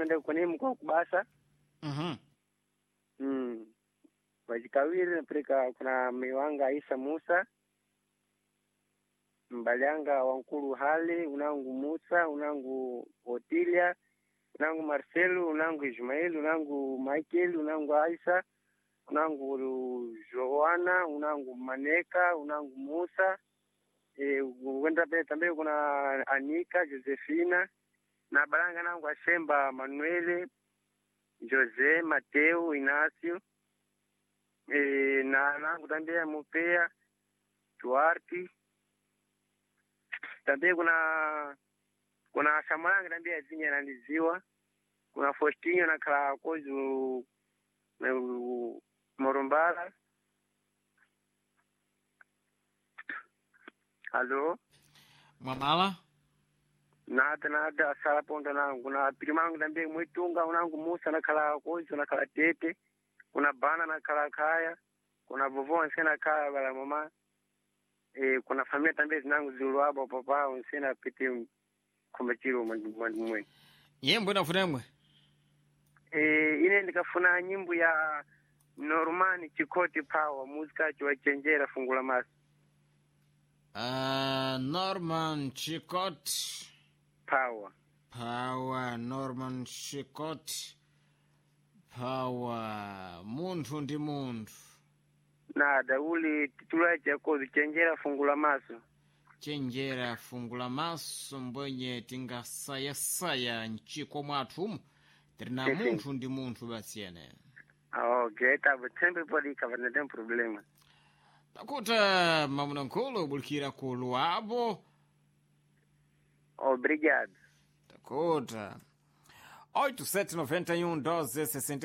pano nde kwenemu kwa kubasa Mhm. mm. wachikawiri napeleka kuna miwanga Isa Musa mbalyanga wankulu hali unangu Musa unangu Otilia unangu Marcelo unangu Ismail unangu Michael unangu Aisa unangu Joana unangu Maneka unangu Musa e, wenda pale tambe kuna Anika Josefina na balanga nangu Ashemba Manuele Jose Mateo Inacio e, na nangu tambia Mupea Duarte tambia kuna kuna Samaranga tambia zinya naniziwa kuna Faustinho na kala kozu na u- Morumbala Halo Mwamala? nada nada sala ponda nangu kuna pilimangu tambia mwitunga unangu Musa na kala kozu na kala tete kuna bana na kala kaya kuna vovo nsena kaya bala mama e, kuna familia tambia zinangu zilwabo papa nsena pete kumachiro mwe Nyimbo inafunemwe? e, ine ndikafuna nyimbo ya Normani Chikoti Power muzika chiwachenjera fungula masi Uh, Norman Chicot. Power Power, Norman Chicot. Power. Munthu ndi munthu. nada uli titula chakozi chenjera fungula maso chenjera fungula maso mbwenye tingasayasaya mchiko mwathumu tiri na Sim, sim. munthu ndi munthu basiyene okay tava tembe podi kava tem problema takuta mamuna nkulu ubulikira ku luabo obrigado takuta 8791 12